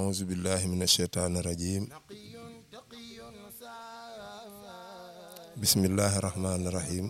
أعوذ بالله من الشيطان الرجيم بسم الله الرحمن الرحيم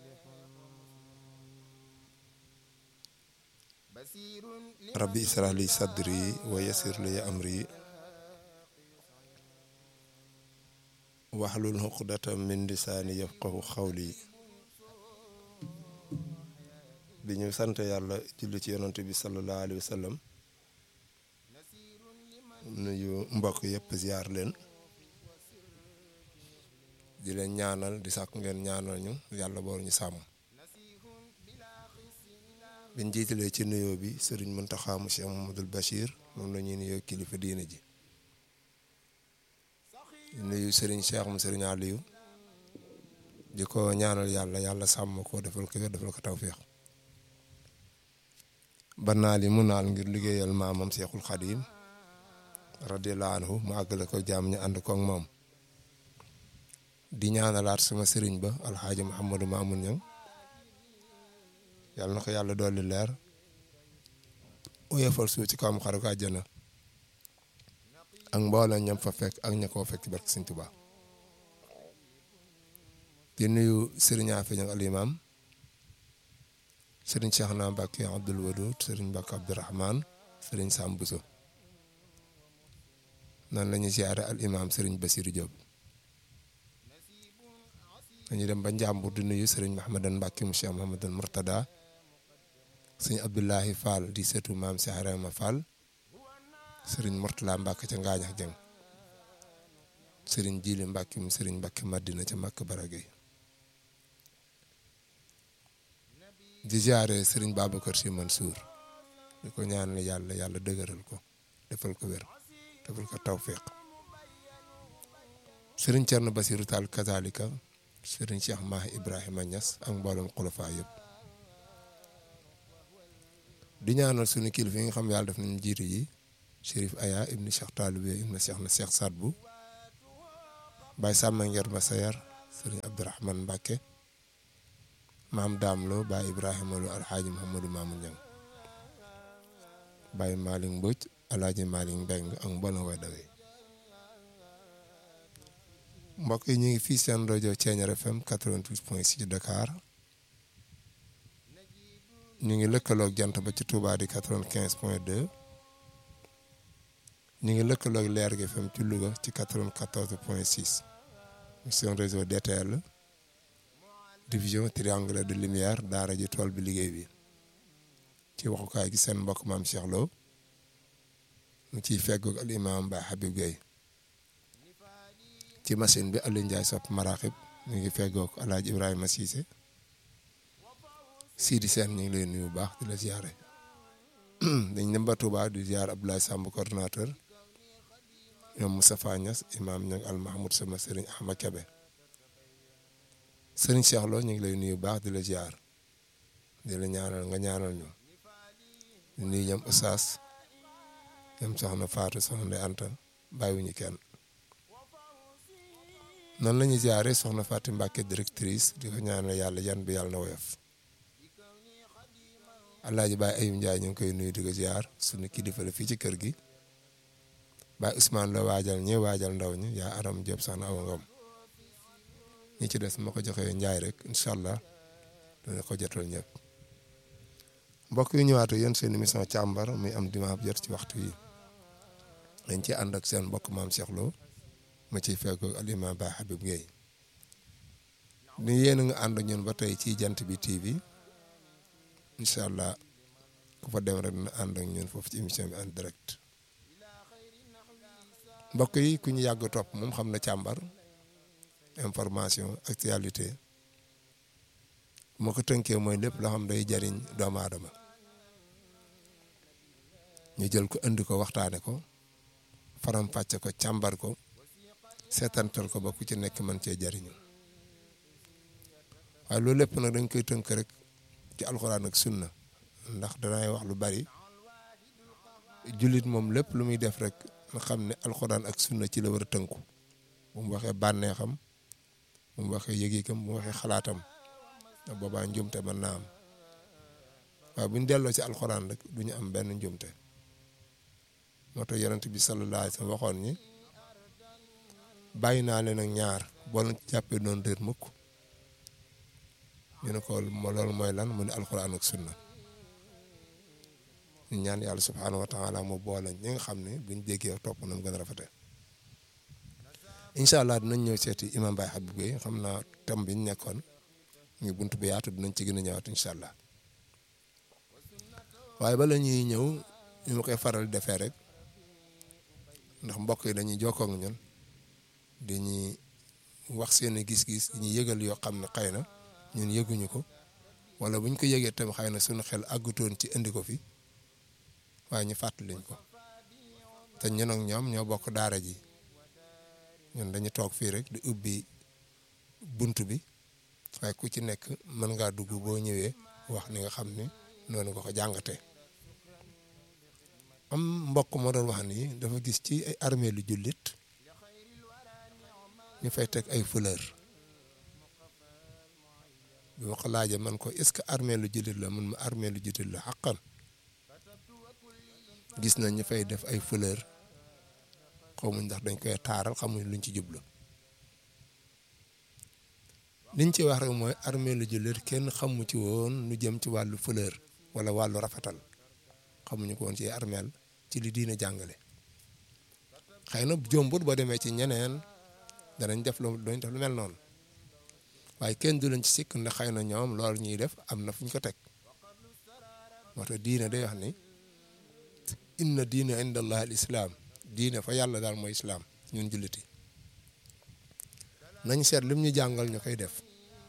ربي اشرح لي صدري ويسر لي أمري واحلل عقدة من لساني يفقه قولي bi ñu sant yàlla julli ci yonent bi sallallahu alayhi wa sallam nuyu mbokk yëpp ziar leen di leen ñaanal di sàkk ngeen ñaanal ñu yàlla boor ñu sàmm biñ jiitalee ci nuyoo bi sëriñ Muntaxa mu Cheikh Mamadul Bachir moom la ñuy nuyoo kilifa diine ji di nuyu sëriñ Cheikh mu sëriñ Aliou di ko ñaanal yàlla yàlla sàmm ko defal ko defal ko tawféex ba naal yi mu naal ngir liggéeyal maamam Seexul Xadiim radiyallaahu anhu mu àggale ko jaam ñu ànd ko ak moom di ñaanalaat sama sëriñ ba alxaaji Muhammadu Maamun Ñaŋ yàlla na ko yàlla dolli leer uyefal suuf ci kawam xaru ko àjjana ak mboolem ñam fa fekk ak ña koo fekk barke Sëriñ Tuubaa di nuyu sëriñ Afe Ñaŋ alimaam sëriñ Cheikh na Mbacke Abdoul Wadoud sëriñ Mbacke Abdourahman sëriñ Sam Bousso noonu la ñuy ziare al imam sëriñ Basirou Diop dañuy dem ba Njàmbur di nuyu sëriñ Mahamadan Mbacke mu Cheikh Mahamadan Murtada sëriñ Abdoulahi Fall di seetu maam Cheikh Rama Fall sëriñ Mourtala Mbacke ca Ngaañax Jeng sëriñ Jili Mbacke mu sëriñ Mbacke Madina ca Makka Baragay di ziare Serigne Babacar Sy Mansour di ko ñaanal yàlla yàlla dëgëral ko defal ko wér defal ko tawfiq Serigne Thierno Basirou Tall kazalika Serigne Cheikh Mahi Ibrahima Niass ak mboolem xulafa yëpp di ñaanal suñu kilifa yi nga xam yàlla def nañu jiitu ji Chérif Aya ibni Cheikh Talibé ibni Cheikh na Cheikh Sadbu Baye Samba Nger Masayar Serigne Abdourahmane Mbacke maam daam loo baay ibrahima lo alxaaji muhammadu maamu ñang baay maalik mbëj alaaji maalik mbeng ak mboolem way dawee mbokk yi ñu ngi fii seen rajo Thiéniere FM 88.6 Dakar ñu ngi lëkkaloog jant ba ci Touba di 95.2 ñu ngi lëkkaloog leer gi FM ci Louga ci 94.6 seen réseau DTL division triangle de lumière daara ji tool bi liggéey bi ci waxukaay gi seen mbokk maam Cheikh Lo mu ciy feggoog al imam Baye Habib Gueye ci machine bi Aliou Ndiaye sopp maraxib mu ngi feggoog alaaj Ibrahima Cissé Sidi Sène ñu ngi lay nuyu bu baax di la ziare dañ dem ba Touba di ziar Abdoulaye Samb coordonnateur ñoom Moustapha Niass imam ñang al Mahmoud sama sëriñ Ahmad Kebe sëriñ Cheikh Lo ñu ngi lay nuyu baax di la ziar di la ñaanal nga ñaanal ñu di nuyu ñoom Oustaz ñoom soxna Fatou soxna Ndeye Anta bàyyiwuñu kenn noonu la ñuy ziare soxna Fatou Mbacke directrice di ko ñaanal yàlla yan bi yàlla na woyof Alaaji Baye Ayib Ndiaye ñu ngi koy nuyu di ko ziar suñu kilifa la fii ci kër gi Baye Ousmane la waajal ñi waajal ndaw ñi yaa Aram Diop soxna Awa Ngom ñi ci des ma ko joxee njaay rek incha allah dana ko jotal ñëpp mbokk yi ñëwaatu yéen seen émission càmbar muy am dimanche jot ci waxtu yi dañ ci ànd ak seen mbokk maam Cheikh Lo ma ciy fekkoog alima Baye Habib Gueye ni yéen a nga ànd ak ñun ba tey ci jant bi TV incha allah ku fa dem rek dina ànd ak ñun foofu ci émission bi en direct mbokk yi ku ñu yàgg topp moom xam na càmbar information actualité moo ko tënkee mooy lépp loo xam day jariñ doomu aadama ñu jël ko indi ko waxtaane ko faram fàcce ko càmbar ko seetantal ko ba ku ci nekk mën cee jariñu waaye loolu lépp nag dañ koy tënk rek ci alxuraan ak sunna ndax danay wax lu bari jullit moom lépp lu muy def rek nga xam ne alxuraan ak sunna ci la war a tënku bu mu waxee bànneexam bu mu waxee yëgikam bu mu waxee xalaatam ndax boobaa njumte mën naa am waaye bu ñu delloo ci alxuraan rek du ñu am benn njumte moo tax yonent bi sallallahu alayhi wa sallam waxoon ñi bàyyi naa leen ak ñaar boo leen jàppee doon réer mukk ñu ne ko loolu mooy lan mu ne alxuraan ak sunna ñu ñaan yàlla subhaanahu wa taala mu boole ñi nga xam ne buñ déggee topp na mu gën a rafete incha allah dinañ ñëw seeti imam Baye Habib Gueye xam naa thème bi ñu nekkoon ñu bunt bi yaatu dinañ ci gën a ñëwaat incha allah waaye bala ñuy ñëw ñu ma koy faral defee rek ndax mbokk yi dañuy jokkoo ak ñun dañuy wax seen gis-gis ñu yëgal yoo xam ne xëy na ñun yëguñu ko wala buñ ko yëgee tam xëy na suñu xel àggutoon ci indi ko fi waaye ñu fàttaliñ ko te ñun ak ñoom ñoo bokk daara ji ñun dañu toog fii rek di ubbi bunt bi waaye ku ci nekk mën ngaa dugg boo ñëwee wax ni nga xam ni noonu nga ko jàngatee am mbokk moo doon wax ni dafa gis ci ay armée lu jullit ñu fay teg ay fleur bi ma ko laajee man ko est-ce que armée lu jullit la mun ma armée lu jullit la xaqan gis nañ ñu fay def ay fleur xamuñ ndax dañ koy taaral xamuñ luñ ci jublu liñ ci wax rek mooy armée lu jullit kenn xamu ci woon lu jëm ci wàllu fleur wala wàllu rafetal xamuñu ko woon ci armeel ci li diine jàngale xëy na jombut boo demee ci ñeneen danañ def lu doñ def lu mel noonu waaye kenn du leen ci sikk ndax xëy na ñoom loolu ñuy def am na fu ñu ko teg moo tax diine day wax ni inna diine inda allah al islaam diine fa yàlla daal mooy islaam ñun julliti nañ seet lim ñu jàngal ñu koy def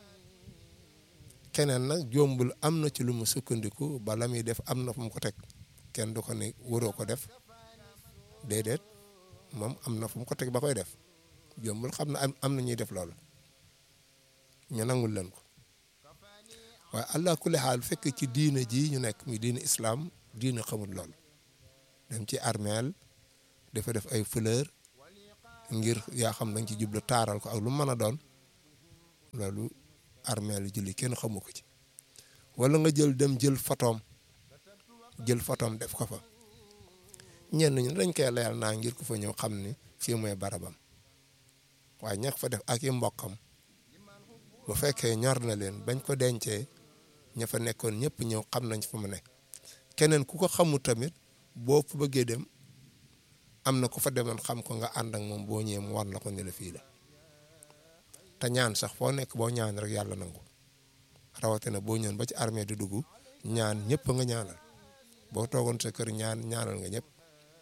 keneen nag jombul am na ci lu mu sukkandiku ba la muy def am na fu mu ko teg kenn du ko ne waroo ko def déedéet moom am na fu mu ko teg ba koy def jombul xam na am na ñuy def loolu ñu nangul leen ko waaye allah kulli xaal fekk ci diine ji ñu nekk muy diine islaam diine xamul loolu dem ci armeel dafa def ay fleur ngir yaa xam dañ ci jublu taaral ko ak lu mën a doon loolu armeel julli kenn xamu ko ci wala nga jël dem jël fotoom jël fotoom def ko fa ñenn ñi dañ koy layal naa ngir ku fa ñëw xam ni fii mooy barabam waaye ña fa def ak i mbokkam bu fekkee ñor na leen bañ ko dencee ña fa nekkoon ñëpp ñëw xam nañ fa mu nekk keneen ku ko xamul tamit boo fa bëggee dem am na ku fa demoon xam ko nga ànd ak moom boo ñëwee mu war la ko ne la fii la te ñaan sax foo nekk boo ñaan rek yàlla nangu rawatina boo ñëwoon ba ci armée di dugg ñaan ñëpp nga ñaanal boo toogoon sa kër ñaan ñaanal nga ñëpp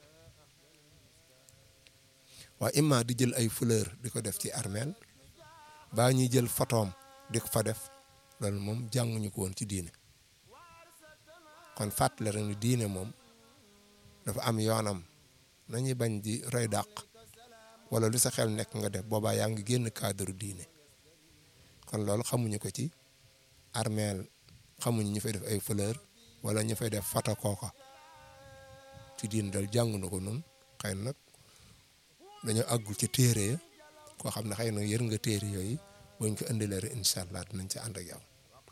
waaye imma di jël ay fleur di ko def ci armeel baa ñuy jël photoom di ko fa def loolu moom jànguñu ko woon ci diine kon fàttali rek ni diine moom dafa am yoonam nañuy bañ di roy dàq wala lu sa xel nekk nga def boobaa yaa ngi génn cadre diine kon loolu xamuñu ko ci armeel xamuñu ñu fay def ay fleur wala ñu fay def photo kooka ci diine dal jàng na ko noonu xëy na nag dañoo àggul ci téere ya koo xam ne xëy na yër nga téere yooyu buñ ko indilee rek incha allah dinañ ci ànd ak yow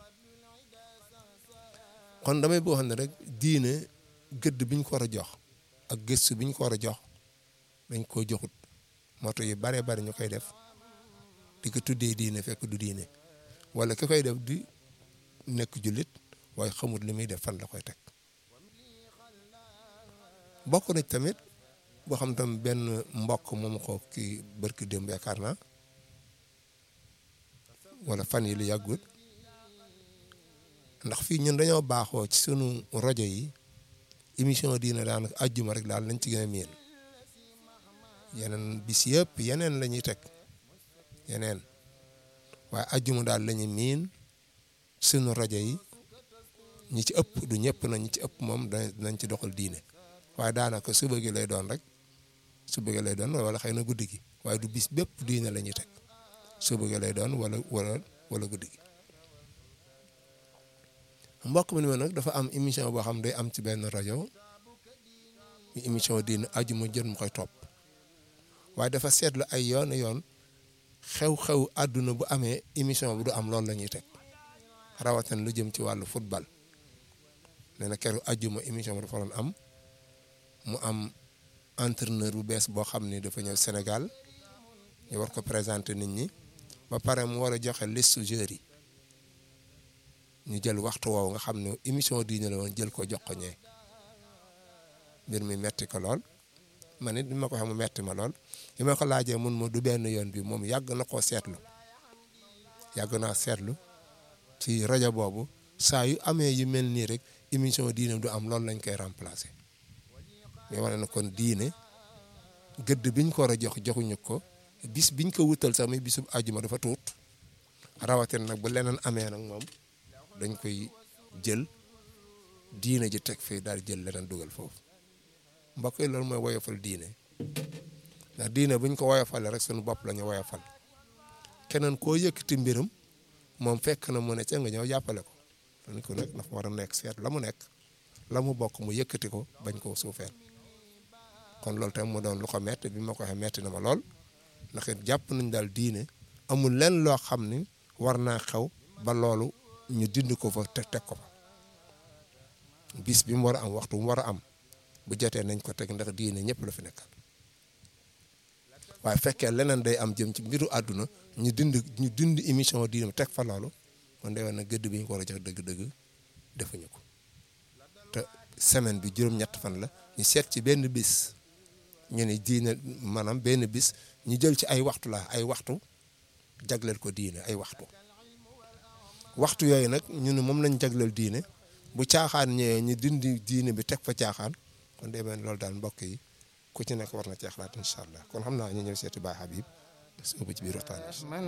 kon damay boo xam ne rek diine gëdd biñ ko war a jox ak gëstu biñ ko war a jox dañ koo joxut moto yu bare bari ñu koy def di ko tuddee diine fekk du diine wala ki koy def di nekk jullit waaye xamut li muy def fan la koy teg bokk na tamit boo xam tam benn mbokk moom ko kii barki démb yaakaar naa wala fan yi lu yàggut ndax fii ñun dañoo baaxoo ci sunu rajo yi émission diine daanaka àjjuma rek daal lañ ci gën a miin yeneen bis yëpp yeneen la ñuy teg yeneen waaye àjjuma daal la ñuy miin sunu rajo yi ñi ci ëpp du ñëpp na ñi ci ëpp moom danañ ci doxal diine waaye daanaka suba gi lay doon rek suba gi lay doon wala xëy na guddi gi waaye du bis bépp diine la ñuy teg suba gi lay doon wala wala wala guddi gi mbokk mi ni ma nag dafa am émission boo xam day am ci benn rajo ñu émission diine ajuma jën mu koy topp waaye dafa seetlu ay yoon yoon xew-xew àdduna bu amee émission bu du am loolu la ñuy teg rawatina lu jëm ci wàllu football nee na keroog ajuma émission bi dafa doon am mu am entraîneur bu bees boo xam ni dafa ñëw Sénégal ñu war ko présenter nit ñi ba pare mu war a joxe liste joueurs yi ñu jël waxtu woowu nga xam ne émission diine la woon jël ko jox ko ñee mbir mi metti ko lool man it bi ma ko xam mu metti ma lool bi ma ko laajee mun ma du benn yoon bi moom yàgg na koo seetlu yàgg naa seetlu ci rajo boobu saa yu amee yu mel nii rek émission diine du am loolu lañ koy remplacer mais wane na kon diine gëdd biñ ko war a jox joxuñu ko bis biñ ko wutal sax muy bisub àjjuma dafa tuut rawatina nag bu leneen amee nag moom dañ koy jël diine ji teg fii daal jël leneen dugal foofu mbokk yi loolu mooy woyofal diine ndax diine buñ ko woyofalee rek suñu bopp la ñu woyofal keneen koo yëkkati mbiram moom fekk na mu ne ca nga ñëw jàppale ko dañ ko nag dafa war a nekk seet la mu nekk la mu bokk mu yëkkati ko bañ koo suufeel kon loolu tamit mu doon lu ko metti bi ma ko waxee metti na ma lool ndax it jàpp nañ daal diine amul lenn loo xam ni war naa xew ba loolu ñu dindi ko fa teg teg ko fa bis bi mu war a am waxtu mu war a am bu jotee nañ ko teg ndax diine ñëpp la fi nekkal waaye fekkee leneen day am jëm ci mbiru àdduna ñu dindi ñu dindi émission diine teg fa loolu kon day wax na gëdd bi ñu ko war a jox dëgg-dëgg defuñu ko te semaine bi juróom-ñett fan la ñu seet ci benn bis ñu ne diine maanaam benn bis ñu jël ci ay waxtu la ay waxtu jagleel ko diine ay waxtu waxtu yooyu nag ñu ne moom lañ jagleel diine bu caaxaan ñëwee ñu dindi diine bi teg fa caaxaan kon day mel loolu daal mbokk yi ku ci nekk war na ci xalaat incha allah kon xam naa ñu ñëw seeti Baye Habib soobu ci biir waxtaan bi